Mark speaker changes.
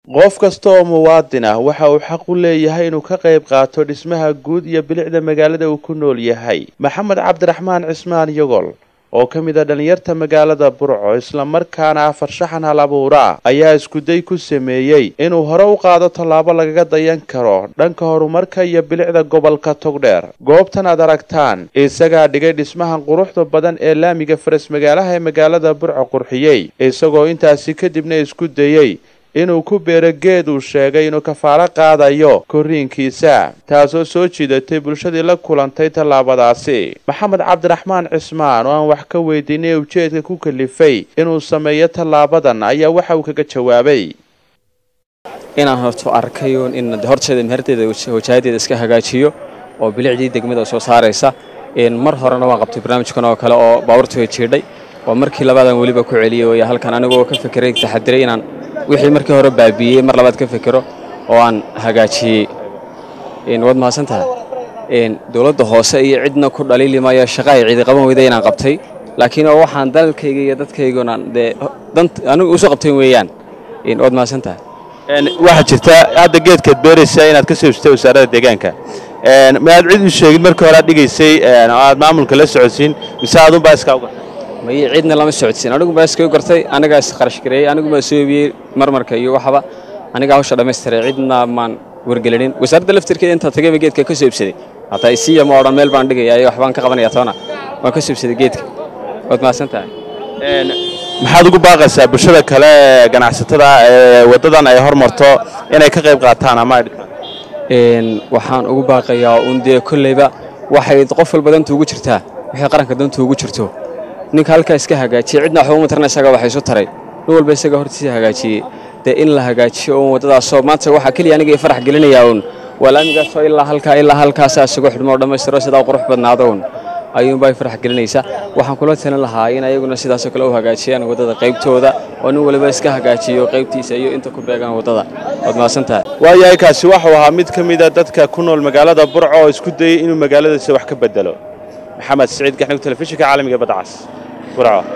Speaker 1: qof kasta oo muwaadin ah waxa uu xaq u leeyahay inuu ka qayb qaato dhismaha guud iyo bilicda magaalada uu ku nool yahay maxamed cabdiraxmaan cismaan yogol oo ka mid a dhallinyarta magaalada burco islamarkaana ah farshaxan hal abuura ayaa iskuday ku sameeyey inuu hore u qaado tallaabo lagaga dayan karo dhanka horumarka iyo bilicda gobolka togdheer goobtan aad aragtaan isagaa dhigay dhismahan quruxda badan ee laamiga faras magaalaha ee magaalada burco qurxiyey isagoo intaasi kadibna isku dayey inuu ku beero geed uu sheegay inuu kafaalo qaadayo korriinkiisa taasoo soo jiidatay bulshadii la kulantay tallaabadaasi maxamed cabdiraxmaan cismaan oo aan wax ka weydiinay ujeedka ku kalifay inuu sameeyo tallaabadan ayaa waxa uu kaga jawaabay
Speaker 2: inaan horto arkayo in horteeda meherteeda wajaahadeeda iska hagaajiyo oo bilicdii degmada soo saaraysa mar horena waan qabtay barnaamijkan oo kale oo baabuurta way jiidhay oo markii labaadan weliba ku celiyay way halkan anigoo ka fekeray taxadiray inaan wixii markii hore baabiiyey mar labaad ka fekero oo aan hagaajiyey waad mahadsan tahay dowladda hoose iyo cidna ku dhaliili maayo shaqa ay cidi qaban weyda inaan qabtay laakiin oo waxaan dalkayga iyo dadkayguna dee anigu usoo qabtayn weeyaan waad mahadsan tahay
Speaker 1: waxaa jirta hadda geedkaad beeraysaa inaad ka soo ibsatay wasaaradda deegaanka ma aad cid u sheegin markii hore aad dhigaysay oo aad maamulka la socodsiin mise adunbaa iskaa u gartay
Speaker 2: maye cidna lama socodsiin aniguba iskaga gartay anigaa isqarash gareeyey aniguba soo ebiyey marmarka iyo waxaba anigaa hawsha dhammaystiray cidna maan wargelinin wasaaradda laftirkeeda intaa tagayba geedka ka soo ibsaday hataa isiya ma odhan meel baan dhigaya iyo waxbaan ka qabanaya toona waan ka soo ibsaday geedka waad mahadsan tahay
Speaker 1: maxaad ugu baaqaysaa bulshada kale ee ganacsatada ee waddadan ay hormarto inay ka qayb qaataan ama ay
Speaker 2: dhistaan waxaan ugu baaqayaa un dee kolleyba waxay qof walba danta ugu jirtaa waxay qaranka danta ugu jirto ninka halkaa iska hagaajiyey cidna waxba uma tarna isaga waxa isu taray nin walba isaga hortiisa hagaajiyey dee in la hagaajiyo uun waddadaasoo maanta waxaa keliya aniga i farax gelinayaa uun waa laamigaasoo ilaa halkaa ilaa halkaasaa isugu xidhmo oo dhammaystiro sidaa qurux badnaado uun ayuunbaa i farax gelinaysa waxaan kula talin lahaa in ayaguna sidaasoo kale u hagaajiyaan waddada qaybtooda oo nin waliba iska hagaajiyo qaybtiisa iyo inta ku beegan waddada waad mahadsan tahay
Speaker 1: waayahay kaasi waxuu ahaa mid ka mida dadka ku nool magaalada burco oo isku dayey inuu magaaladiisa wax ka bedelo maxamed siciid gaxnug telefishinka caalamiga badcas burco